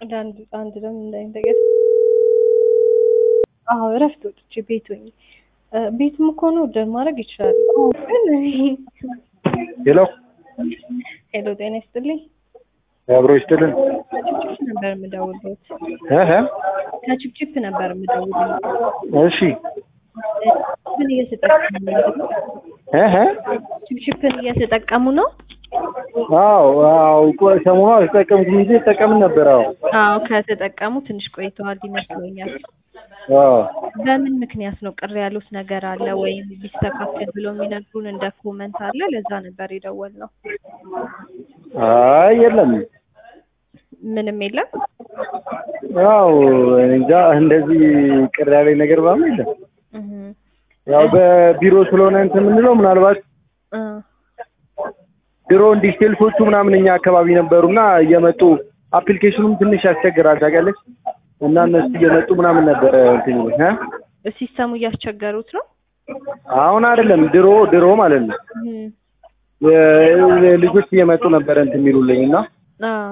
አንድ አንድ ደግሞ እንዳይንተገር አዎ እረፍት ወጥቼ ቤት ሆኜ ቤትም እኮ ነው ኦርደር ማድረግ ይችላል። አዎ ግን ሄሎ ሄሎ ጤና ይስጥልኝ። አብሮ ይስጥልን። ከችፕችፕ ነበር የምደውልበት። እህ ከችፕችፕ ነበር የምደውልበት። እሺ ምን እየተጠቀሙ ነው? እህ ችፕችፕን እየተጠቀሙ ነው? አዎ አዎ ቆይ ሰሞኑን አልተጠቀምኩም እንጂ ተጠቀምን ነበር። አዎ አዎ ከተጠቀሙ ትንሽ ቆይተዋል ይመስለኛል። አዎ በምን ምክንያት ነው ቅር ያሉት ነገር አለ ወይም ቢስተካከል ብሎ የሚነግሩን እንደ ኮመንት አለ? ለዛ ነበር የደወልነው። አይ የለም ምንም የለም። ያው እንጃ እንደዚህ ቅር ያለኝ ነገር ምናምን የለም። እህ ያው በቢሮ ስለሆነ እንትን የምንለው ምናልባት እ ድሮ እንዲህ ሴልሶቹ ምናምን እኛ አካባቢ ነበሩና እየመጡ አፕሊኬሽኑም ትንሽ ያስቸግራል ታውቂያለሽ። እና እነሱ እየመጡ ምናምን ነበረ እንትን ይሉት እ ሲስተሙ እያስቸገሩት ነው። አሁን አይደለም ድሮ ድሮ ማለት ነው እህ የ- ልጆች እየመጡ ነበረ እንትን የሚሉልኝ እና አዎ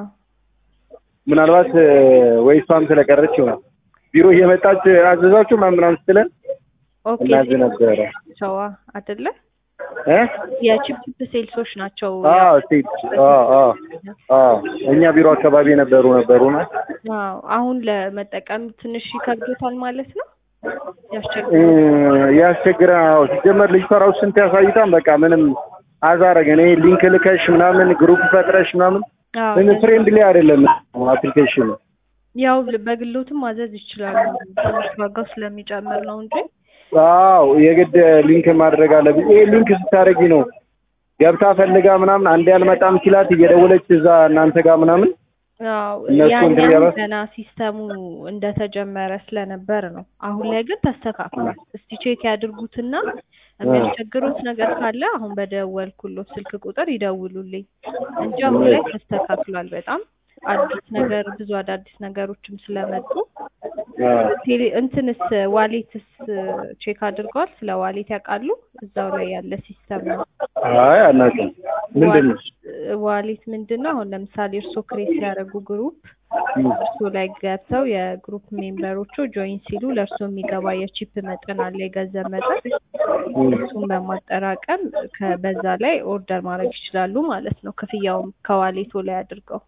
ምናልባት ወይ እሷም ስለቀረች ይሆናል ቢሮ እየመጣች አዘዛችሁ ምናምን ምናምን ስትለን ኦኬ እናዝ ነበረ ሰዋ አይደለ? እ የቺፕ ሴልሶች ናቸው። አዎ ሴት አዎ አዎ አዎ እኛ ቢሮ አካባቢ የነበሩ ነበሩና አዎ አሁን ለመጠቀም ትንሽ ይከብዶታል ማለት ነው። እ ያስቸግራል። ያስቸግራል። አዎ ሲጀመር ልጅቷ ራሱ ስንት ያሳይታን በቃ ምንም አዛረገ እኔ ሊንክ ልከሽ ምናምን ግሩፕ ፈጥረሽ ምናምን አዎ ምን ፍሬንድሊ አይደለም አፕሊኬሽኑ። ያው በግሎትም ማዘዝ ይችላሉ። ትንሽ ዋጋው ስለሚጨምር ነው እንጂ አዎ የግድ ሊንክ ማድረግ አለብኝ። ይሄ ሊንክ ስታደርጊ ነው ገብታ ፈልጋ ምናምን አንዴ አልመጣም ሲላት እየደወለች እዛ እናንተ ጋር ምናምን አዎ እነሱ እንትን ያኛው እያሏት- ገና ሲስተሙ እንደተጀመረ ስለነበር ነው። አሁን ላይ ግን ተስተካክሏል። እስቲ ቼክ ያድርጉትና የሚያስቸግሩት ነገር ካለ አሁን በደወልኩሎት ስልክ ቁጥር ይደውሉልኝ እንጂ አሁን ላይ ተስተካክሏል። በጣም አዲስ ነገር ብዙ አዳዲስ ነገሮችም ስለመጡ አዎ። ቴሌ እንትንስ ዋሌትስ ቼክ አድርገዋል? ስለ ዋሌት ያውቃሉ? እዛው ላይ ያለ ሲስተም ነው። አይ አናውቅም። ምንድን ነው? ዋሌት ምንድን ነው? አሁን ለምሳሌ እርሶ ክሬት ሲያደርጉ ግሩፕ እርሶ ላይ ገብተው የግሩፕ ሜምበሮቹ ጆይን ሲሉ ለእርሶ የሚገባ የቺፕ መጠን አለ፣ የገንዘብ መጠን እሱን በማጠራቀም ከ- በዛ ላይ ኦርደር ማድረግ ይችላሉ ማለት ነው። ክፍያውም ከዋሌቶ ላይ አድርገው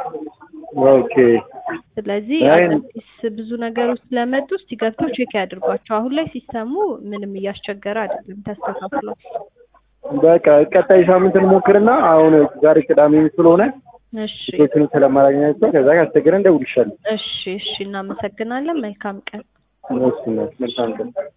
ኦኬ ስለዚህ አይ- አዳዲስ ብዙ ነገሮች ስለመጡ እስቲ ገብተው ቼክ ያድርጓቸው። አሁን ላይ ሲስተሙ ምንም እያስቸገረ አይደለም፣ ተስተካክሏል። በቃ ቀጣይ ሳምንት እንሞክርና አሁን ዛሬ ቅዳሜ ስለሆነ እሺ ሴቶችን ስለማላገኛቸው ከዛ ካስቸገረን እንደውልሻለሁ። እሺ እሺ፣ እናመሰግናለን። መልካም ቀን። እሺ መልካም ቀን